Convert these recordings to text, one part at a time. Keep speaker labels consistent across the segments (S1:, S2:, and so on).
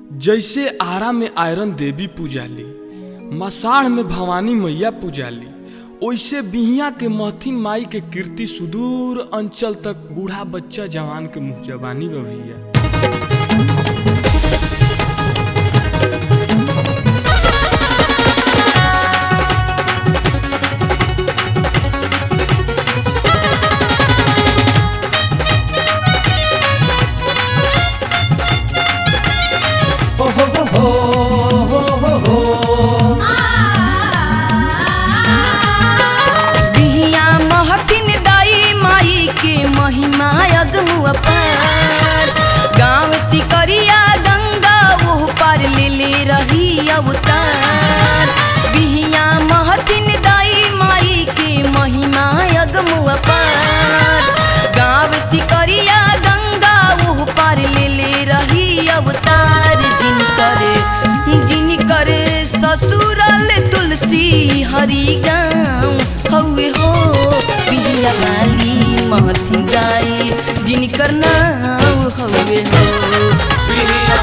S1: जैसे आरा में आयरन देवी पूजाली मसाढ़ में भवानी मैया पूजाली ओइसे बिहिया के महथिन माई के कीर्ति सुदूर अंचल तक बूढ़ा बच्चा जवान के मुँह जबानी बा भैया
S2: बिहिया महथिन दाई माई के महिमा अगमु अपार गाँव सिकरिया गंगा ओह पार ले ले रही अवतार बिहिया महथिन दाई माई के महिमा अगमु अपार गाँव सिकरिया गंगा ओह पार ले ले रही अवतार जिनकर जिनकर ससुरल तुलसी हरि गाँव हौवे हो बिहिया वाली महथिन गाई जिनकर नाम हौवे हो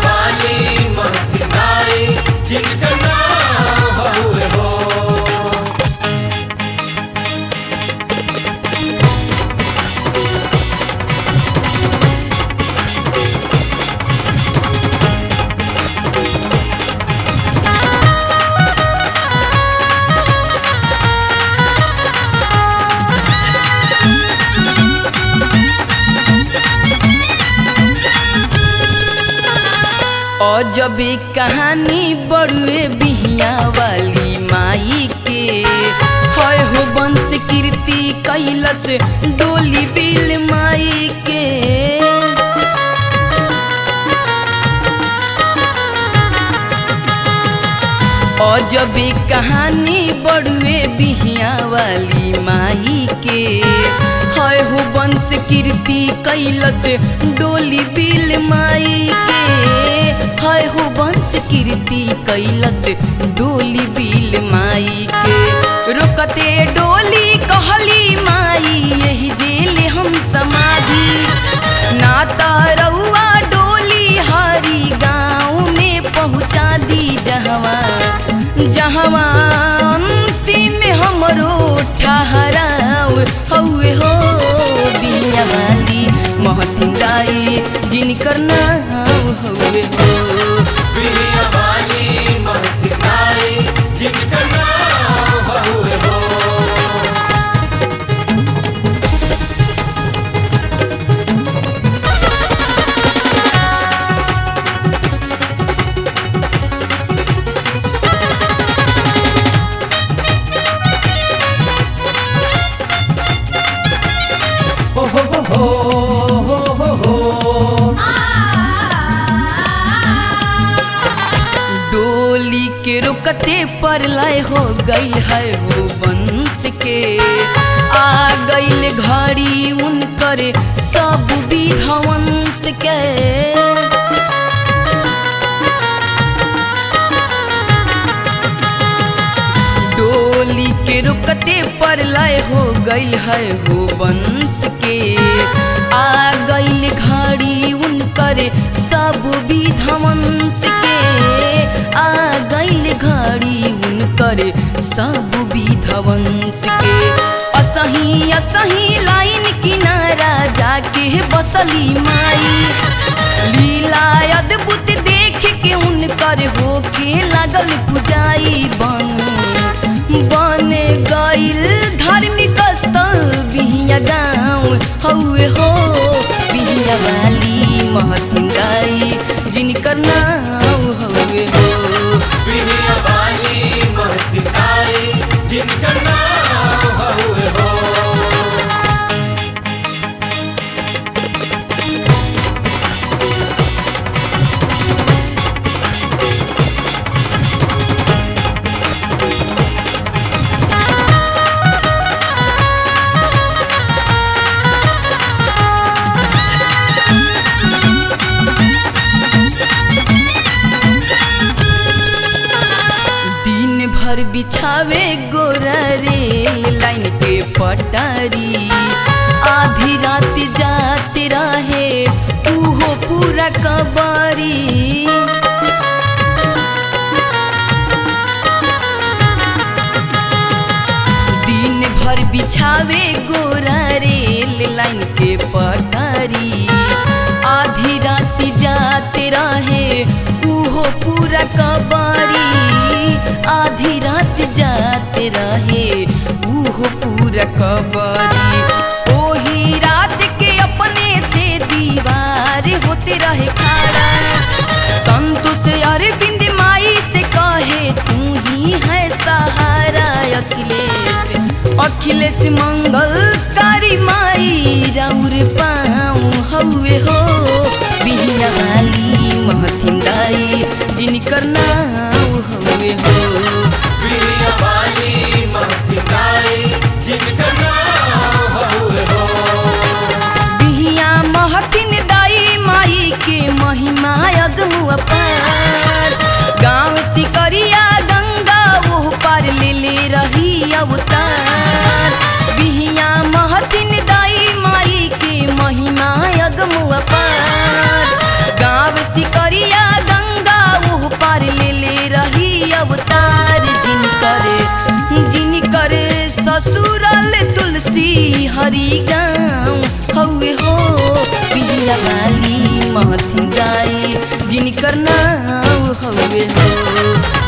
S2: अजबे कहानी बड़ुए बिहिया वाली माई के हय हो वंश कीर्ति कैलस डोली बिल माई के अजबे कहानी बड़ुए बिहिया वाली माई के हय हो वंश कीर्ति कैलस डोली बिल माई के हय हो वंश कीर्ति कैलस डोली बिल माई के रोकते डोली कहली माई यही जेल हम समाधि ना रउआ डोली हरी गाँव में पहुँचा दी जहवा जहवा अंतिम हमरो ठहराव हौवे हो बिया वाली महथिन दाई जिनकर नाम हौवे हो डोली के रुकते पर लय हो गईल है हो वंश के आ गईल घड़ी उनकर सब विधवंश के डोली के रुकते पर लय हो गईल है हो वंश के आ गईल घड़ी उनकर सब विधवंश के आ गईल घड़ी उनकर सब विधवंश के असही असही लाइन किनारा जाके बसली माई लीला अद्भुत देख के उनकर होके लागल पुजाई बन बन गईल धार्मिक स्थल बिहिया गाँव हौवे हो बिहिया वाली महतिन गाई जिनकर नाम हौवे हो
S3: जिनका नाम हउवे हो
S2: दिन भर बिछावे गोरा रेल लाइन के पटारी आधी रात जाते रहे उहो पूरा कबारी बावे गोरा रेल लाइन के पटरी आधी रात जाते रहे उहो पूरा कबारी आधी रात जाते रहे उहो पूरा कबारी ओही रात के अपने से दीवार होते रहे खड़ा संतोष अरविंद माई से कहे तू ही है सहारा अखिलेश अखिलेश मंगल कारी माई राउर पाऊँ हौवे हो बिहिया वाली महथिन दाई जिनकर नाम हौवे हो
S3: प्रिय वाली महतिनाई जिनका नाम हउए हो
S2: बिहिया महथिन दाई माई के महिमा अगमु अपार गाँव सिकरिया गंगा वो पार ले ले रही अवतार बिहिया महथिन दाई माई के महिमा अगमु अपार गाँव सिकरिया गंगा वो पार ले ले रही अवतार जिन करे जिन करे ससुरल तुलसी हरि गाँव हौवे हो पिला वाली महथिन गाई जिनकर नाम हौवे हो